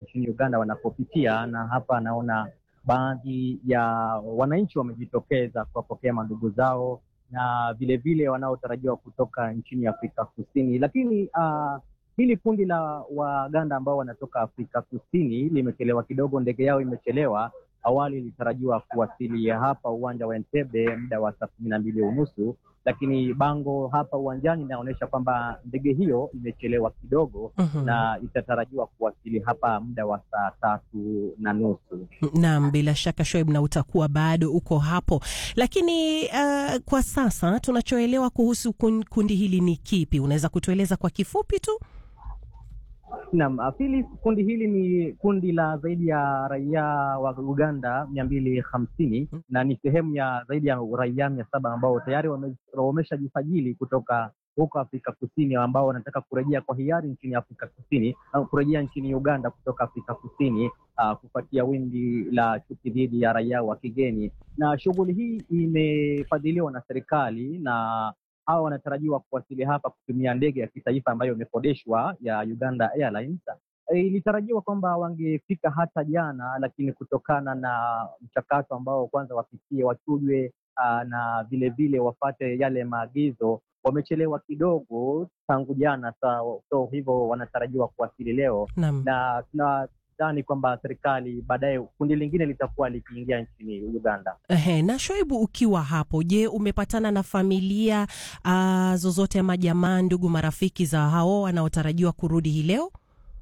nchini Uganda wanapopitia, na hapa naona baadhi ya wananchi wamejitokeza kuwapokea mandugu zao na vilevile wanaotarajiwa kutoka nchini Afrika Kusini, lakini uh, hili kundi la Waganda ambao wanatoka Afrika Kusini limechelewa kidogo, ndege yao imechelewa. Awali ilitarajiwa kuwasili hapa uwanja wa Entebbe muda wa saa kumi na mbili unusu, lakini bango hapa uwanjani inaonyesha kwamba ndege hiyo imechelewa kidogo Mhm. na itatarajiwa kuwasili hapa muda wa saa tatu na nusu. Naam, bila shaka Shoaib, na utakuwa bado uko hapo, lakini uh, kwa sasa tunachoelewa kuhusu kun- kundi hili ni kipi? Unaweza kutueleza kwa kifupi tu? Naam, Phyllis, kundi hili ni kundi la zaidi ya raia wa Uganda mia mbili hamsini na ni sehemu ya zaidi ya raia mia saba ambao tayari wame- wameshajisajili kutoka huko Afrika Kusini, ambao wanataka kurejea kwa hiari nchini Afrika Kusini au kurejea nchini Uganda kutoka Afrika Kusini uh, kufuatia wimbi la chuki dhidi ya raia wa kigeni, na shughuli hii imefadhiliwa na serikali na hawa wanatarajiwa kuwasili hapa kutumia ndege ya kitaifa ambayo imekodeshwa ya Uganda Airlines. E, ilitarajiwa kwamba wangefika hata jana, lakini kutokana na mchakato ambao kwanza wapitie wachujwe, aa, na vilevile wafate yale maagizo, wamechelewa kidogo tangu jana. So, so hivyo wanatarajiwa kuwasili leo Naam. na tunadhani kwamba serikali baadaye kundi lingine litakuwa likiingia nchini Uganda. Ehe, na Shoaibu, ukiwa hapo, je, umepatana na familia uh, zozote ama jamaa, ndugu, marafiki za hao wanaotarajiwa kurudi hii leo?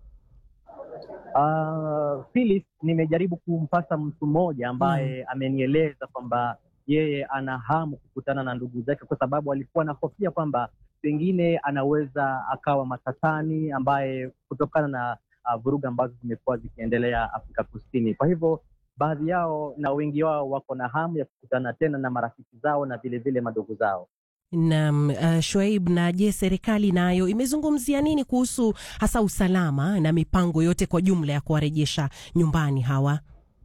Uh, Phyllis, nimejaribu kumpata mtu mmoja ambaye amenieleza kwamba yeye ana hamu kukutana na ndugu zake, kwa sababu alikuwa anahofia kwamba pengine anaweza akawa matatani, ambaye kutokana na uh, vurugu ambazo zimekuwa zikiendelea Afrika Kusini. Kwa hivyo baadhi yao na wengi wao wako na hamu ya kukutana tena na marafiki zao na vilevile madogo zao. Naam, uh, Shoaib, na je, serikali nayo imezungumzia nini kuhusu hasa usalama na mipango yote kwa jumla ya kuwarejesha nyumbani hawa?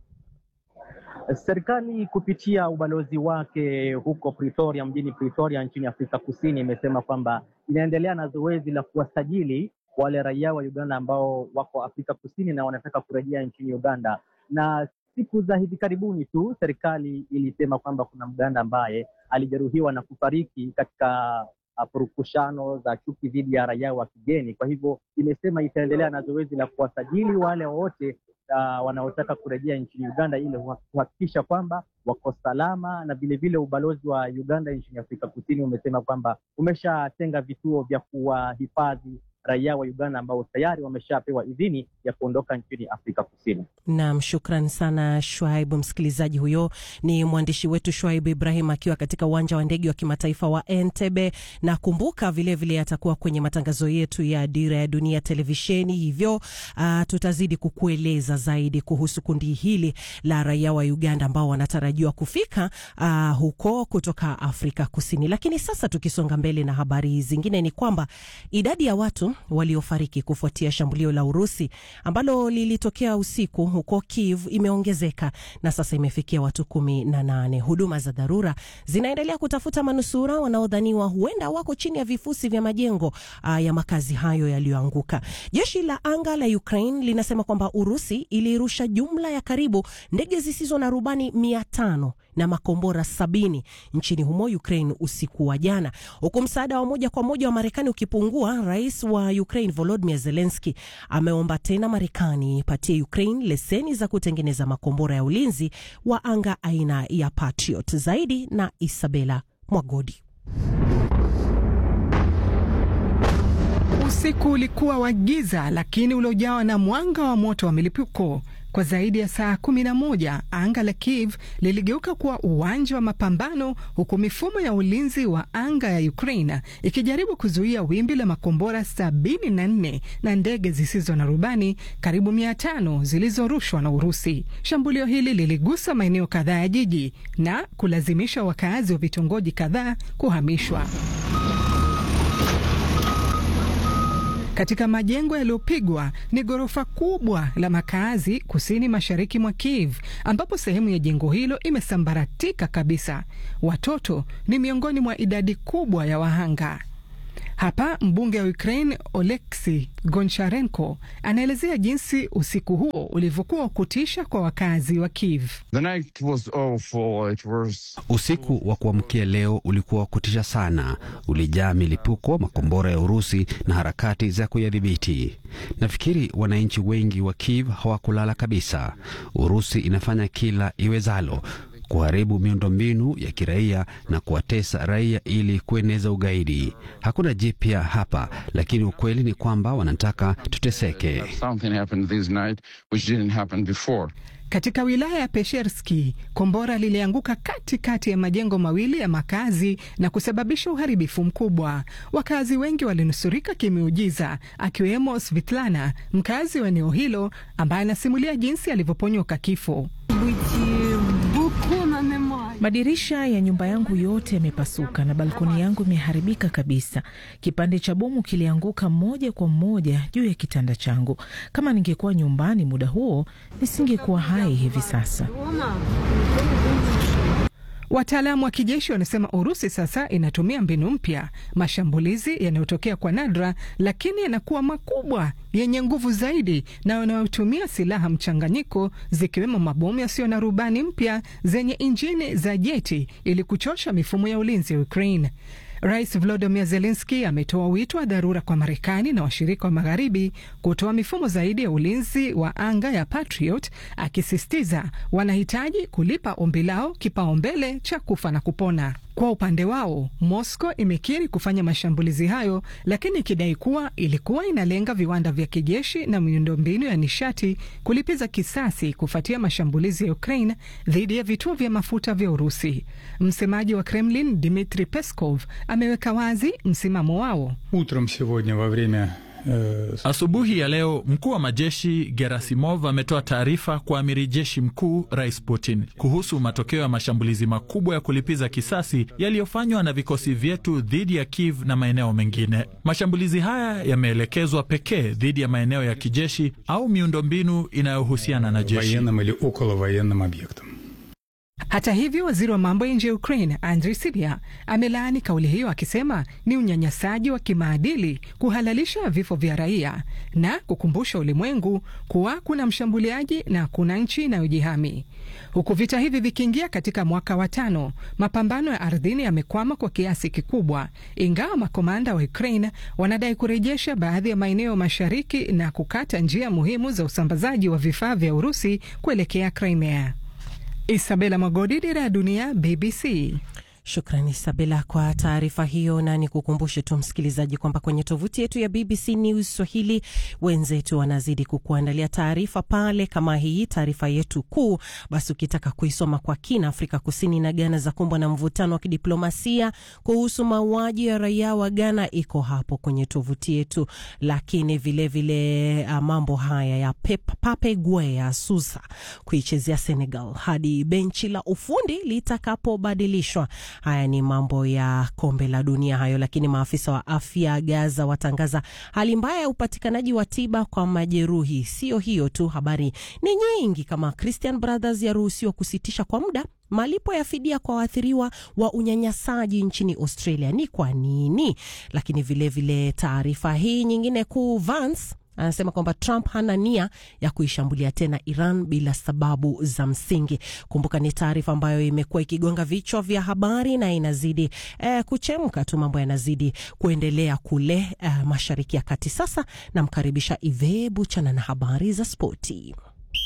Serikali kupitia ubalozi wake huko Pretoria, mjini Pretoria nchini Afrika Kusini, imesema kwamba inaendelea na zoezi la kuwasajili wale raia wa Uganda ambao wako Afrika Kusini na wanataka kurejea nchini Uganda. Na siku za hivi karibuni tu serikali ilisema kwamba kuna Mganda ambaye alijeruhiwa na kufariki katika uh, purukushano za chuki dhidi ya raia wa kigeni. Kwa hivyo imesema itaendelea na zoezi la kuwasajili wale wote uh, wanaotaka kurejea nchini Uganda ili kuhakikisha kwamba wako salama, na vilevile ubalozi wa Uganda nchini Afrika Kusini umesema kwamba umeshatenga vituo vya kuwahifadhi raia wa Uganda ambao tayari wameshapewa idhini ya kuondoka nchini Afrika Kusini. Naam, shukran sana Shwaibu. Msikilizaji, huyo ni mwandishi wetu Shwaibu Ibrahim akiwa katika uwanja wa ndege wa kimataifa wa Entebbe, na kumbuka vilevile atakuwa kwenye matangazo yetu ya Dira ya Dunia televisheni, hivyo uh, tutazidi kukueleza zaidi kuhusu kundi hili la raia wa Uganda ambao wanatarajiwa kufika uh, huko kutoka Afrika Kusini. Lakini sasa tukisonga mbele na habari zingine, ni kwamba idadi ya watu waliofariki kufuatia shambulio la Urusi ambalo lilitokea usiku huko Kiev imeongezeka na sasa imefikia watu kumi na nane. Huduma za dharura zinaendelea kutafuta manusura wanaodhaniwa huenda wako chini ya vifusi vya majengo uh, ya makazi hayo yaliyoanguka. Jeshi la anga la Ukraine linasema kwamba Urusi ilirusha jumla ya karibu ndege zisizo na rubani mia tano na makombora sabini nchini humo Ukraine usiku wa jana, huku msaada wa moja kwa moja wa Marekani ukipungua. Rais wa Ukraine Volodymyr Zelensky ameomba tena Marekani ipatie Ukraine leseni za kutengeneza makombora ya ulinzi wa anga aina ya Patriot. Zaidi na Isabela Mwagodi. Usiku ulikuwa wa giza lakini uliojawa na mwanga wa moto wa milipuko. Kwa zaidi ya saa kumi na moja anga la Kiev liligeuka kuwa uwanja wa mapambano, huku mifumo ya ulinzi wa anga ya Ukraine ikijaribu kuzuia wimbi la makombora sabini na nne na ndege zisizo na rubani karibu mia tano zilizorushwa na Urusi. Shambulio hili liligusa maeneo kadhaa ya jiji na kulazimisha wakaazi wa vitongoji kadhaa kuhamishwa. Katika majengo yaliyopigwa ni ghorofa kubwa la makazi kusini mashariki mwa Kiev, ambapo sehemu ya jengo hilo imesambaratika kabisa. Watoto ni miongoni mwa idadi kubwa ya wahanga. Hapa mbunge wa Ukraine Oleksi Goncharenko anaelezea jinsi usiku huo ulivyokuwa wa kutisha kwa wakazi wa Kiev. Was... usiku wa kuamkia leo ulikuwa wa kutisha sana, ulijaa milipuko, makombora ya Urusi na harakati za kuyadhibiti. Nafikiri wananchi wengi wa Kiev hawakulala kabisa. Urusi inafanya kila iwezalo kuharibu miundombinu ya kiraia na kuwatesa raia ili kueneza ugaidi. Hakuna jipya hapa, lakini ukweli ni kwamba wanataka tuteseke. Katika wilaya ya Pesherski, kombora lilianguka katikati ya majengo mawili ya makazi na kusababisha uharibifu mkubwa. Wakazi wengi walinusurika kimeujiza, akiwemo Svitlana, mkazi wa eneo hilo, ambaye anasimulia jinsi alivyoponyoka kifo. Madirisha ya nyumba yangu yote yamepasuka na balkoni yangu imeharibika kabisa. Kipande cha bomu kilianguka moja kwa moja juu ya kitanda changu. Kama ningekuwa nyumbani muda huo, nisingekuwa hai hivi sasa. Wataalamu wa kijeshi wanasema Urusi sasa inatumia mbinu mpya, mashambulizi yanayotokea kwa nadra, lakini yanakuwa makubwa, yenye nguvu zaidi na yanayotumia silaha mchanganyiko, zikiwemo mabomu yasiyo na rubani mpya zenye injini za jeti ili kuchosha mifumo ya ulinzi ya Ukraine. Rais Volodymyr Zelensky ametoa wito wa dharura kwa Marekani na washirika wa magharibi kutoa mifumo zaidi ya ulinzi wa anga ya Patriot, akisisitiza wanahitaji kulipa ombi lao kipaumbele cha kufa na kupona. Kwa upande wao, Moscow imekiri kufanya mashambulizi hayo, lakini ikidai kuwa ilikuwa inalenga viwanda vya kijeshi na miundombinu ya nishati kulipiza kisasi kufuatia mashambulizi ya Ukraine dhidi ya vituo vya mafuta vya Urusi. Msemaji wa Kremlin Dmitri Peskov ameweka wazi msimamo wao. Utrom сегодня во время Asubuhi ya leo mkuu wa majeshi Gerasimov ametoa taarifa kwa amiri jeshi mkuu Rais Putin kuhusu matokeo ya mashambulizi makubwa ya kulipiza kisasi yaliyofanywa na vikosi vyetu dhidi ya Kiev na maeneo mengine. Mashambulizi haya yameelekezwa pekee dhidi ya maeneo ya kijeshi au miundombinu inayohusiana na jeshi. Hata hivyo, waziri wa mambo ya nje ya Ukraine Andrii Sybiha amelaani kauli hiyo akisema ni unyanyasaji wa kimaadili kuhalalisha vifo vya raia na kukumbusha ulimwengu kuwa kuna mshambuliaji na kuna nchi inayojihami. Huku vita hivi vikiingia katika mwaka wa tano, mapambano ya ardhini yamekwama kwa kiasi kikubwa, ingawa makomanda wa Ukraine wanadai kurejesha baadhi ya maeneo mashariki na kukata njia muhimu za usambazaji wa vifaa vya Urusi kuelekea Crimea. Isabela Magodi, Dira ya Dunia, BBC. Shukrani Isabela kwa taarifa hiyo, na ni kukumbushe tu msikilizaji kwamba kwenye tovuti yetu ya BBC News Swahili wenzetu wanazidi kukuandalia taarifa pale kama hii, taarifa yetu kuu. Basi ukitaka kuisoma kwa kina, Afrika Kusini na Ghana za kumbwa na mvutano wa kidiplomasia kuhusu mauaji ya raia wa Ghana iko hapo kwenye tovuti yetu, lakini vilevile vile, mambo haya ya Pep, Pape Gueye ya Susa kuichezea Senegal hadi benchi la ufundi litakapobadilishwa. Haya ni mambo ya kombe la dunia hayo, lakini maafisa wa afya Gaza watangaza hali mbaya ya upatikanaji wa tiba kwa majeruhi. Sio hiyo tu, habari ni nyingi kama Christian Brothers yaruhusiwa kusitisha kwa muda malipo ya fidia kwa waathiriwa wa unyanyasaji nchini Australia. Ni kwa nini? Lakini vilevile taarifa hii nyingine kuu, Vance anasema kwamba Trump hana nia ya kuishambulia tena Iran bila sababu za msingi. Kumbuka ni taarifa ambayo imekuwa ikigonga vichwa vya habari na inazidi eh, kuchemka tu, mambo yanazidi kuendelea kule eh, Mashariki ya Kati. Sasa namkaribisha Ive Buchana na habari za spoti.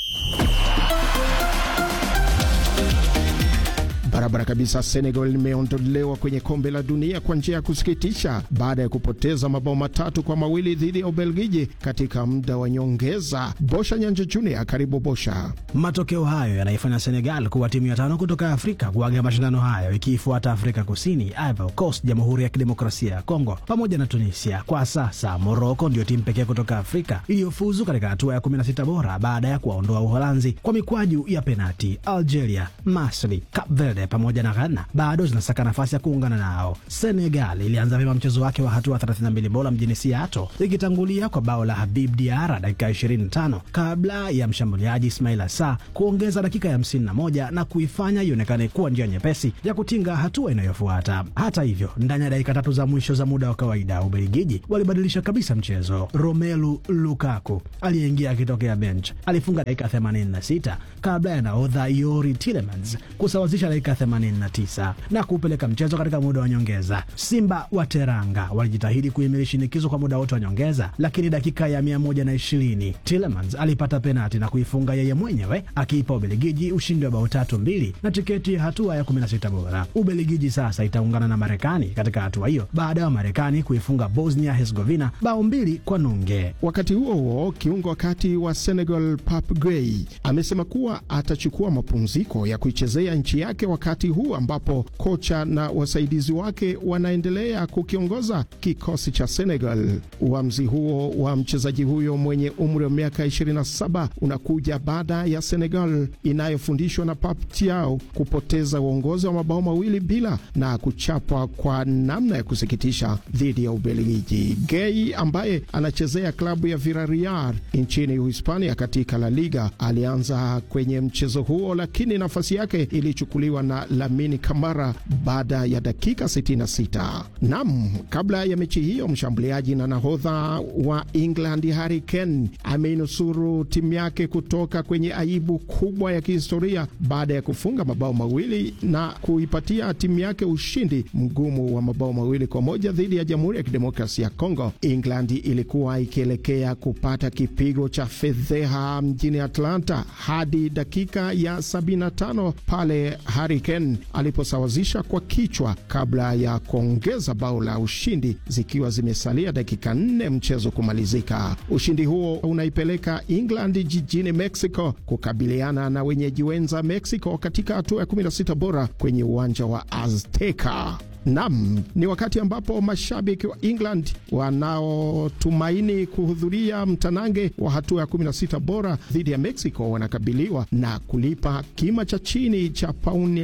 Barabara kabisa. Senegal imeondolewa kwenye kombe la dunia kwa njia ya kusikitisha baada ya kupoteza mabao matatu kwa mawili dhidi ya Ubelgiji katika muda wa nyongeza. Bosha Nyanja Junior, karibu Bosha. Matokeo hayo yanaifanya Senegal kuwa timu ya tano kutoka Afrika kuaga mashindano hayo ikiifuata Afrika Kusini, Ivory Coast, Jamhuri ya Kidemokrasia ya Kongo pamoja na Tunisia. Kwa sasa Moroko ndio timu pekee kutoka Afrika iliyofuzu katika hatua ya 16 bora baada ya kuwaondoa Uholanzi kwa mikwaju ya penati, Algeria, Masri, Cape Verde Guinea pamoja na Ghana bado zinasaka nafasi ya kuungana nao. Senegal ilianza vyema mchezo wake wa hatua 32 bora mjini Seattle ikitangulia kwa bao la Habib Diarra dakika 25 kabla ya mshambuliaji Ismail Assar kuongeza dakika ya 51 na kuifanya ionekane kuwa njia nyepesi ya kutinga hatua inayofuata. Hata hivyo, ndani ya dakika tatu za mwisho za muda wa kawaida, Ubelgiji walibadilisha kabisa mchezo. Romelu Lukaku aliyeingia akitokea bench alifunga dakika 86 kabla ya nahodha Yori Tillemans kusawazisha dakika 89 na kupeleka mchezo katika muda wa nyongeza. Simba wa Teranga walijitahidi kuhimili shinikizo kwa muda wote wa nyongeza, lakini dakika ya 120 Tillemans alipata penati na kuifunga yeye mwenyewe akiipa Ubelgiji ushindi wa bao tatu mbili na tiketi ya hatua ya 16 bora. Ubelgiji sasa itaungana na Marekani katika hatua hiyo baada ya Marekani kuifunga Bosnia Herzegovina bao mbili kwa nunge. Wakati huo huo, kiungo wakati wa Senegal Pap Gueye amesema kuwa atachukua mapumziko ya kuichezea nchi yake wakati huu ambapo kocha na wasaidizi wake wanaendelea kukiongoza kikosi cha Senegal. Uamuzi huo wa mchezaji huyo mwenye umri wa miaka 27 unakuja baada ya Senegal inayofundishwa na Pap Thiaw kupoteza uongozi wa mabao mawili bila na kuchapwa kwa namna ya kusikitisha dhidi ya Ubelgiji. Gueye ambaye anachezea klabu ya Villarreal nchini Uhispania katika La Liga alianza kwenye mchezo huo, lakini nafasi yake ilichukuliwa na Lamine Kamara baada ya dakika 66. Nam, kabla ya mechi hiyo, mshambuliaji na nahodha wa England Harry Kane ameinusuru timu yake kutoka kwenye aibu kubwa ya kihistoria baada ya kufunga mabao mawili na kuipatia timu yake ushindi mgumu wa mabao mawili kwa moja dhidi ya Jamhuri ya Kidemokrasia ya Kongo. England ilikuwa ikielekea kupata kipigo cha fedheha mjini Atlanta hadi dakika ya 75 pale Harry Kane aliposawazisha kwa kichwa kabla ya kuongeza bao la ushindi zikiwa zimesalia dakika nne mchezo kumalizika. Ushindi huo unaipeleka England jijini Mexico kukabiliana na wenyeji wenza Mexico katika hatua ya 16 bora kwenye uwanja wa Azteca. Nam, ni wakati ambapo mashabiki wa England wanaotumaini kuhudhuria mtanange wa hatua ya 16 bora dhidi ya Mexico wanakabiliwa na kulipa kima cha chini cha pauni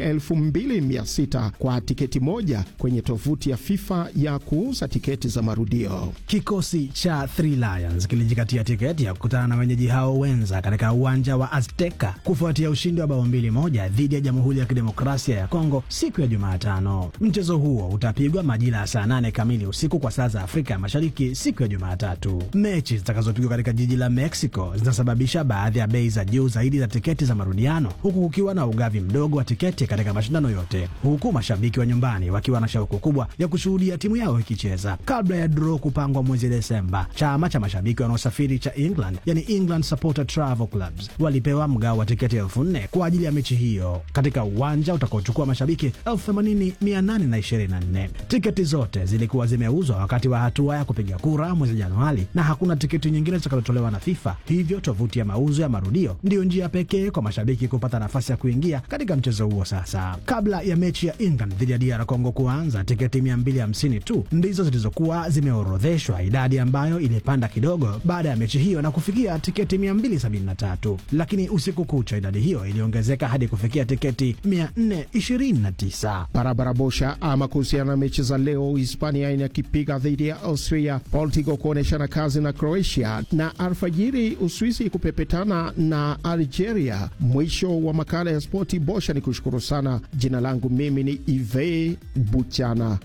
2600 kwa tiketi moja kwenye tovuti ya FIFA ya kuuza tiketi za marudio. Kikosi cha Three Lions kilijikatia tiketi ya kukutana na wenyeji hao wenza katika uwanja wa Azteca kufuatia ushindi wa bao mbili moja dhidi ya Jamhuri ya Kidemokrasia ya Kongo siku ya Jumatano. Mchezo huo utapigwa majira ya saa nane kamili usiku kwa saa za Afrika ya Mashariki siku ya Jumatatu. Mechi zitakazopigwa katika jiji la Mexico zinasababisha baadhi ya bei za juu zaidi za tiketi za marudiano, huku kukiwa na ugavi mdogo wa tiketi katika mashindano yote, huku mashabiki wa nyumbani wakiwa na shauku kubwa ya kushuhudia timu yao ikicheza. Kabla ya draw kupangwa mwezi Desemba, chama cha mashabiki wanaosafiri cha England, yani England Supporter Travel Clubs, walipewa mgao wa tiketi elfu nne kwa ajili ya mechi hiyo katika uwanja utakaochukua mashabiki elfu themanini mia nane na ishirini na nne. Tiketi zote zilikuwa zimeuzwa wakati wa hatua ya kupiga kura mwezi Januari, na hakuna tiketi nyingine zitakazotolewa na FIFA. Hivyo tovuti ya mauzo ya marudio ndiyo njia pekee kwa mashabiki kupata nafasi ya kuingia katika mchezo huo. Sasa, kabla ya mechi ya England dhidi ya DR Congo kuanza, tiketi 250 tu ndizo zilizokuwa zimeorodheshwa, idadi ambayo ilipanda kidogo baada ya mechi hiyo na kufikia tiketi 273, lakini usiku kucha idadi hiyo iliongezeka hadi kufikia tiketi 429. Barabara bosha ama kuhusiana na mechi za leo, Hispania inakipiga dhidi ya Austria, Portugal kuonyeshana kazi na Croatia, na alfajiri Uswisi kupepetana na Algeria. Mwisho wa makala ya spoti bosha, ni kushukuru sana. Jina langu mimi ni Ive Buchana.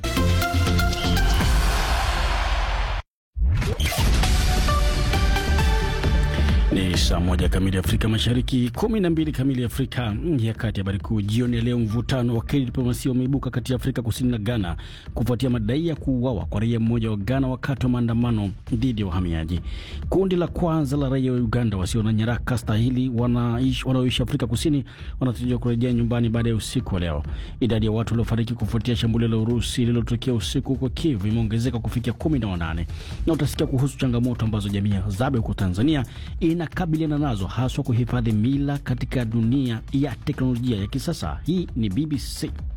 Ni saa moja kamili Afrika Mashariki, kumi na mbili kamili Afrika ya Kati. Habari kuu jioni ya leo: mvutano wa kidiplomasia umeibuka kati ya Afrika Kusini na Ghana kufuatia madai ya kuuawa kwa raia mmoja wa Ghana wakati wa maandamano dhidi ya wahamiaji. Kundi la kwanza la raia wa Uganda wasio na nyaraka stahili wanaoishi Afrika Kusini wanatarajiwa kurejea nyumbani baada ya usiku wa leo. Idadi ya watu waliofariki kufuatia shambulio la Urusi lililotokea usiku huko Kiev imeongezeka kufikia kumi na wanane na utasikia kuhusu changamoto ambazo jamii ya Zabe huko Tanzania inakabiliana nazo haswa kuhifadhi mila katika dunia ya teknolojia ya kisasa. Hii ni BBC.